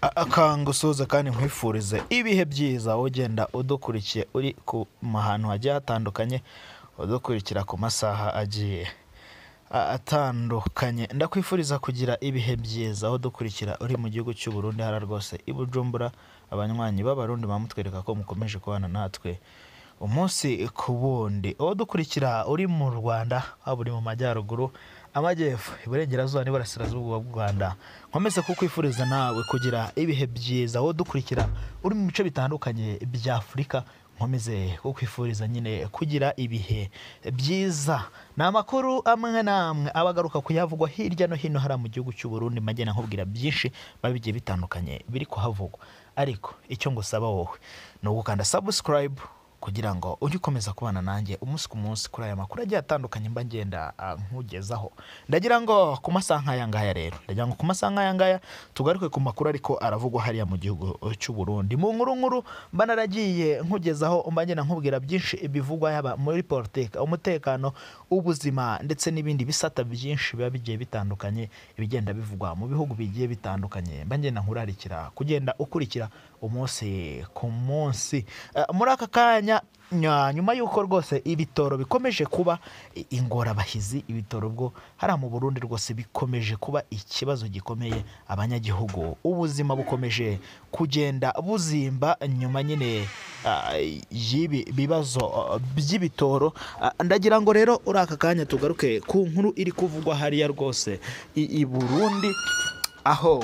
akangusuhuza kandi nkwifurize ibihe byiza ugenda udukurikiye uri ku hantu hagiye hatandukanye udukurikira ku masaha agiye a- atandukanye ndakwifuriza kugira ibihe byiza aho dukurikira uri mu gihugu cy'u Burundi hara rwose i Bujumbura abanywanyi b'abarundi bamutwereka ko mukomeje kubana natwe umunsi ku wundi aho dukurikira uri mu Rwanda waba uri mu majyaruguru amajyepfo iburengerazuba n'iburasirazuba bw'u Rwanda nkomeze kukwifuriza nawe kugira ibihe byiza aho dukurikira uri mu bice bitandukanye bya Afurika nkomeze kukwifuriza nyine kugira ibihe byiza ni amakuru amwe n'amwe aba agaruka kuyavugwa hirya no hino hariya mu gihugu cy'u Burundi magena nkubwira byinshi biba bigiye bitandukanye biri kuhavugwa ariko icyo ngusaba wowe ni ugukanda subscribe kugira ngo ujye ukomeza kubana nanjye umunsi ku munsi kuri aya makuru agiye atandukanye mba ngenda ah, nkugezaho ndagira ngo ku masaha nk'aya ngaya rero ndagira ngo ku masaha nk'aya ngaya tugaruke ku makuru ariko aravugwa hariya mu gihugu cy'u Burundi mu nkuru nkuru mba naragiye nkugezaho mba ngenda nkubwira byinshi bivugwa yaba muri politiki umutekano ubuzima ndetse n'ibindi bisata byinshi biba bigiye bitandukanye ibigenda bivugwa mu bihugu bigiye bitandukanye mba ngenda nkurarikira kugenda ukurikira umunsi ku munsi Eh, muri aka kanya nya- nyuma y'uko rwose ibitoro bikomeje kuba i- ingorabahizi ibitoro bwo hariya mu burundi rwose bikomeje kuba ikibazo gikomeye abanyagihugu ubuzima bukomeje kugenda buzimba nyuma nyine ah, y'ibi bibazo ah, by'ibitoro Ah, ndagira ngo rero uri aka kanya tugaruke ku nkuru iri kuvugwa hariya rwose i i burundi aho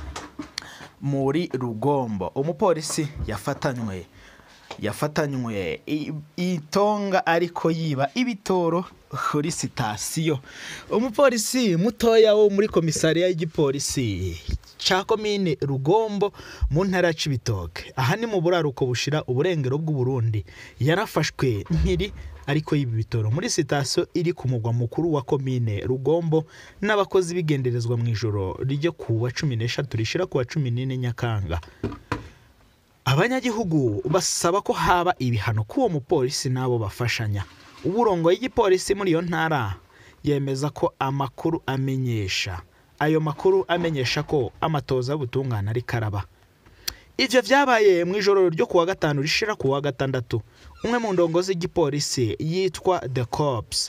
muri rugombo umupolisi yafatanywe yafatanywe i- itonga ariko yiba ibitoro kuri sitasiyo umupolisi mutoya wo muri komisariya y'igipolisi cya komine rugombo mu ntara ya cibitoke aha ni mu buraruko bushira uburengero bw'uburundi yarafashwe nkiri ariko yiba ibitoro muri sitasiyo iri ku mugwa mukuru wa komine rugombo n'abakozi b'igenderezwa mu ijoro ryo ku wa cumi n'eshatu rishira ku wa cumi n'ine nyakanga abanyagihugu basaba ko haba ibihano k'uwo mupolisi n'abo bafashanya uburongo y'igipolisi muri iyo ntara yemeza ko amakuru amenyesha ayo makuru amenyesha ko amatoza y'ubutungane ari karaba ibyo byabaye mu ijoro ryo kuwa gatanu rishira ku wa gatandatu umwe mu ndongo z'igipolisi yitwa the cops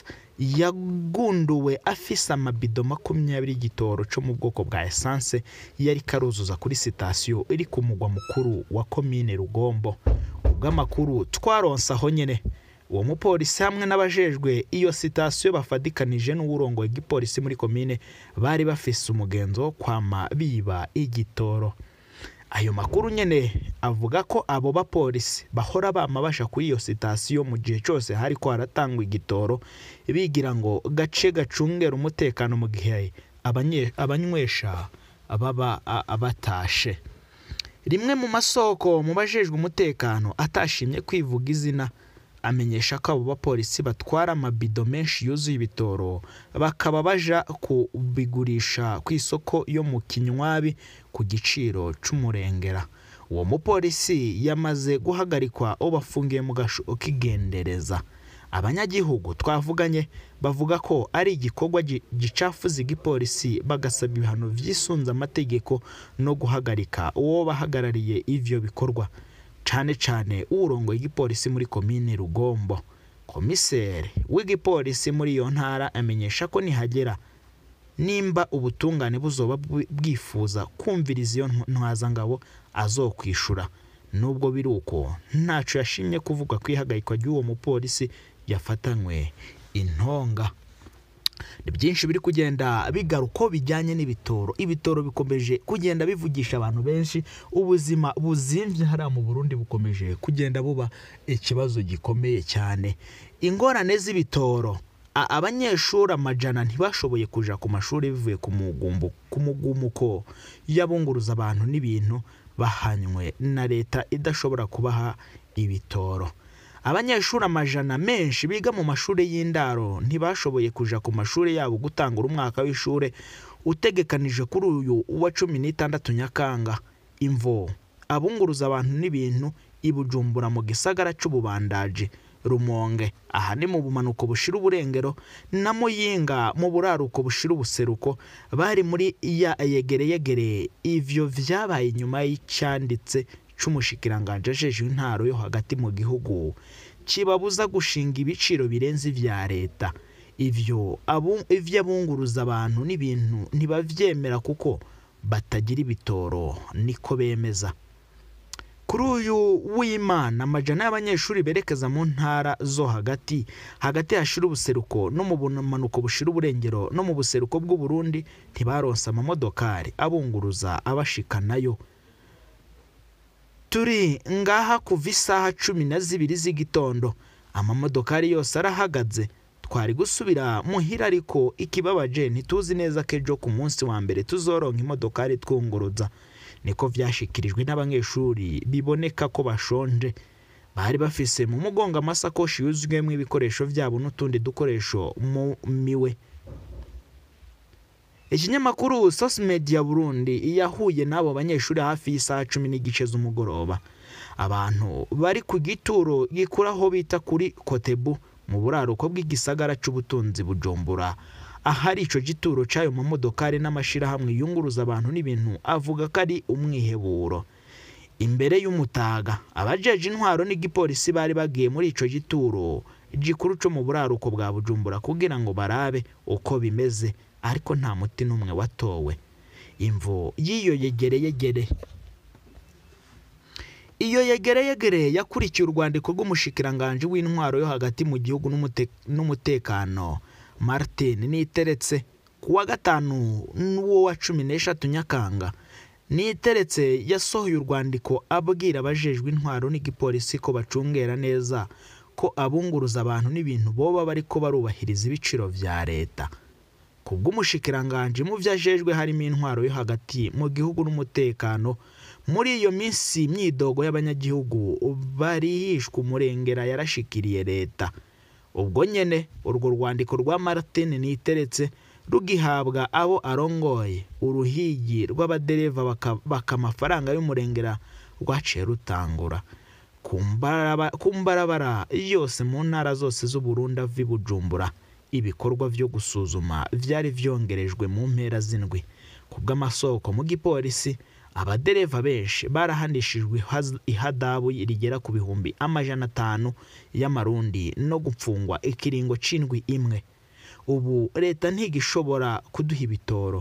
yagunduwe afise amabido makumyabiri y'igitoro cyo mu bwoko bwa esanse yari karuzuza kuri sitasiyo iri ku mugwa mukuru wa komine rugombo ubw'amakuru twaronse aho nyine uwo mupolisi hamwe n'abajejwe iyo sitasiyo bafatikanije n'uwurongoye igipolisi muri komine bari bafise umugenzo wo kwama biba igitoro ayo makuru nyine avuga ko abo bapolisi bahora bama basha kuri iyo sitasiyo mu gihe cyose hari ko haratangwa igitoro bigira ngo gace gacungera umutekano mu gihe abanye- abanywesha baba a- batashe rimwe mu masoko mu bajejwe umutekano atashimye kwivuga izina amenyesha ko abo bapolisi batwara amabido menshi yuzuye ibitoro bakaba baja kubigurisha ku isoko yo mu kinywabi ku giciro c'umurengera uwo mupolisi yamaze guhagarikwa uwo bafungiye mu gasho k'igendereza abanyagihugu twavuganye bavuga ko ari igikorwa gi- gicafuza igipolisi bagasaba ibihano vyisunze amategeko no guhagarika uwo bahagarariye ivyo bikorwa cane cane urongoye igipolisi muri komine rugombo komiseri w'igipolisi muri iyo ntara amenyesha ko nihagera nimba ubutungane buzoba bwi- bwifuza kumviriza iyo ntw- ntwazangabo azokwishura nubwo biri uko ntaco yashimye kuvuga ku ihagarikwa ry'uwo mupolisi yafatanywe intonga ni byinshi biri kugenda bigaruka bijyanye n'ibitoro ibitoro bikomeje kugenda bivugisha abantu benshi ubuzima buzimvye hariya mu burundi bukomeje kugenda buba ikibazo gikomeye cyane ingorane z'ibitoro A- abanyeshuri amajana ntibashoboye kuja ku mashuri bivuye ku mugumbu ku mugumuko y'abunguruza abantu n'ibintu bahanywe na leta idashobora kubaha ibitoro abanyeshuri amajana menshi biga mu mashuri y'indaro ntibashoboye kuja ku mashuri yabo gutangura umwaka w'ishuri utegekanije kuri uyu wa cumi n'itandatu nyakanga imvo abunguruza abantu n'ibintu i bujumbura mu gisagara c'ububandaji rumonge aha ni mu bumanuko bushira uburengero na muyinga mu buraruko bushira ubuseruko bari muri ya yegereyegere ivyo vyabaye inyuma y'icyanditse c'umushikiranganje ajeje intaro yo hagati mu gihugu kibabuza gushinga ibiciro birenze ivya leta ivyo abu- ivyo abunguruza abantu n'ibintu ntibavyemera kuko batagira ibitoro niko bemeza kuri uyu w'imana amajana y'abanyeshuri berekeza mu ntara zo hagati hagati hashira ubuseruko no mu bumanuko bushira uburengero no mu buseruko bw'uburundi ntibaronse amamodokari abunguruza abashikanayo turi ngaha kuva isaha cumi na zibiri z'igitondo amamodokari yose arahagaze twari gusubira muhira ariko ikibabaje ntituzi neza ko ejo ku munsi wa mbere tuzoronka imodokari twunguruza niko vyashikirijwe n'abanyeshuri biboneka ko bashonje bari bafise mu mugongo amasakoshi yuzuyemo ibikoresho vyabo n'utundi dukoresho mu miwe ikinyamakuru sos media burundi yahuye n'abo banyeshuri hafi y'isaha cumi n'igice z'umugoroba abantu bari ku gituro gikura aho bita kuri kotebu mu buraruko bw'igisagara c'ubutunzi bujumbura ahari ico gituro c'ayo mamodokari n'amashirahamwe yunguruza abantu n'ibintu avuga ko ari umwiheburo imbere y'umutaga abajeje intwaro n'igipolisi bari bagiye muri ico gituro gikuru co mu buraruko bwa bujumbura kugira ngo barabe uko bimeze ariko nta muti n'umwe watowe imvo y'iyo yegereyegere iyo yegereyegere yakurikiye urwandiko rw'umushikiranganje w'intwaro yo hagati mu gihugu n'umute- n'umutekano martin niteretse ku wa gatanu n'uwo wa cumi n'eshatu nyakanga niteretse yasohoye urwandiko abwira abajejwe intwaro n'igipolisi ko bacungera neza ko abunguruza abantu n'ibintu boba bariko barubahiriza ibiciro vya leta ku bw'umushikiranganje mu vyo ajejwe harimo intwaro yo hagati mu gihugu n'umutekano muri iyo minsi imyidogo y'abanyagihugu barihishwa umurengera yarashikiriye leta ubwo nyene urwo rwandiko rwa martin niteretse rugihabwa abo arongoye uruhigi rw'abadereva baka, baka amafaranga y'umurengera rwaciye rutangura ku mbaraba- ku mbarabara yose mu ntara zose z'uburundi ava i bujumbura ibikorwa vyo gusuzuma vyari vyongerejwe mu mpera z'indwi ku bw'amasoko mu gipolisi abadereva benshi barahanishijwe ihaz- ihadabu rigera ku bihumbi amajana atanu y'amarundi no gupfungwa ikiringo c'indwi imwe ubu leta ntigishobora kuduha ibitoro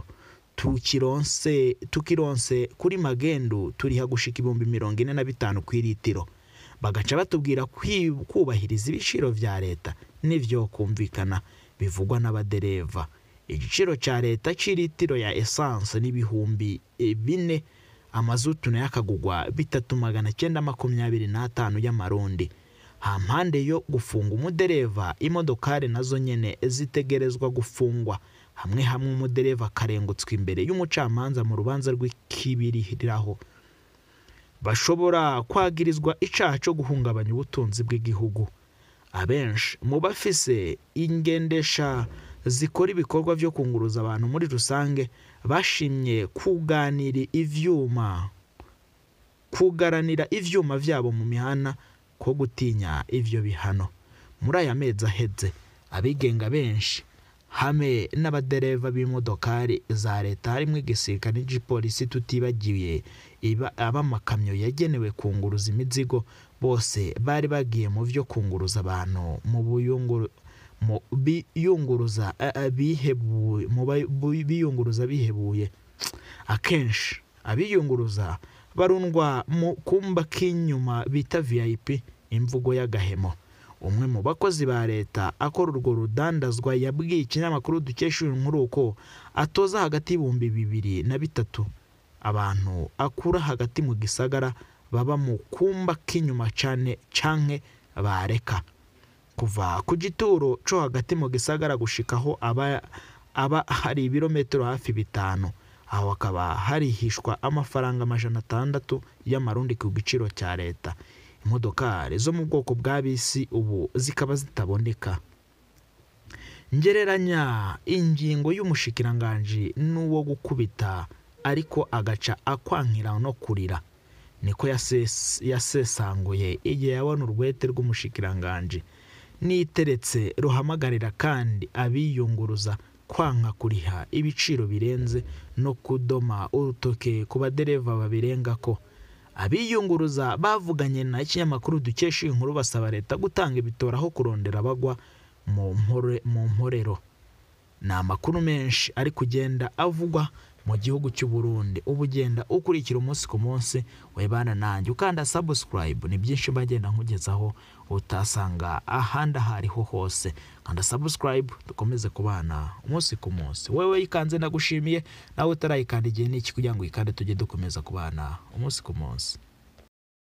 tukironse tukironse kuri magendu turiha gushika ibihumbi mirongo ine na bitanu ku iritiro bagaca batubwira kwi- kubahiriza ibiciro vya leta n'ivyo kumvikana bivugwa n'abadereva igiciro ca leta c'iritiro ya esanse n'ibihumbi eh, bine amazutu nayo akagugwa bitatu magana cyenda makumyabiri n'atanu y'amarundi hampande yo gufunga umudereva imodokari nazo nyene zitegerezwa gufungwa hamwe hamwe umudereva akarengutswa imbere y'umucamanza mu rubanza rw'ikibiriraho bashobora kwagirizwa icaha co guhungabanya ubutunzi bw'igihugu abenshi mu bafise ingendesha zikora ibikorwa vyo kunguruza abantu muri rusange bashimye kuganira ivyuma kugaranira ivyuma vyabo mu mihana ko gutinya ivyo bihano muri aya mezi aheze abigenga benshi hamwe n'abadereva b'imodokari za leta harimwo igisirikare n'igipolisi tutibagiye iba- ab'amakamyo yagenewe kunguruza imizigo bose bari bagiye mu vyo kunguruza abantu mu buyunguru mu biyunguruza eh, eh, bihebuye mu ba- bu- biyunguruza bihebuye akenshi abiyunguruza barundwa mu kumba k'inyuma bita vip imvugo y'agahemo umwe mu bakozi ba leta akora urwo rudandazwa yabwiye ikinyamakuru dukesha uyu nkuru ko atoza hagati y'ibihumbi bibiri na bitatu abantu akura hagati mu gisagara baba mu kumba k'inyuma cane canke bareka kuva ku gituro co hagati mu gisagara gushikaho aba, aba hari ibirometero hafi bitanu aho hakaba harihishwa amafaranga amajana atandatu y'amarundi ku giciro cya leta imodokari zo mu bwoko bwa bisi ubu zikaba zitaboneka ngereranya ingingo y'umushikiranganji n'uwo gukubita ariko agaca akwankira no kurira niko yases- yasesanguye igihe yabona urwete rw'umushikiranganji niteretse ruhamagarira kandi abiyunguruza kwanka kuriha ibiciro birenze no kudoma urutoke ku badereva babirenga ko abiyunguruza bavuganye na ikinyamakuru dukesha iyi nkuru basaba leta gutanga ibitora aho kurondera abagwa mu mpore- mu mporero ni amakuru menshi ari kugenda avugwa mu gihugu cy'u Burundi uba ugenda ukurikira umunsi ku munsi webana nanjye ukanda subscribe ni byinshi bagenda nkugezaho utasanga ahandi aho ariho hose kanda subscribe dukomeze kubana umunsi ku munsi wowe yikanze ndagushimiye nawe utarayikanda igihe ni iki kugira ngo uyikande tujye dukomeza kubana umunsi ku munsi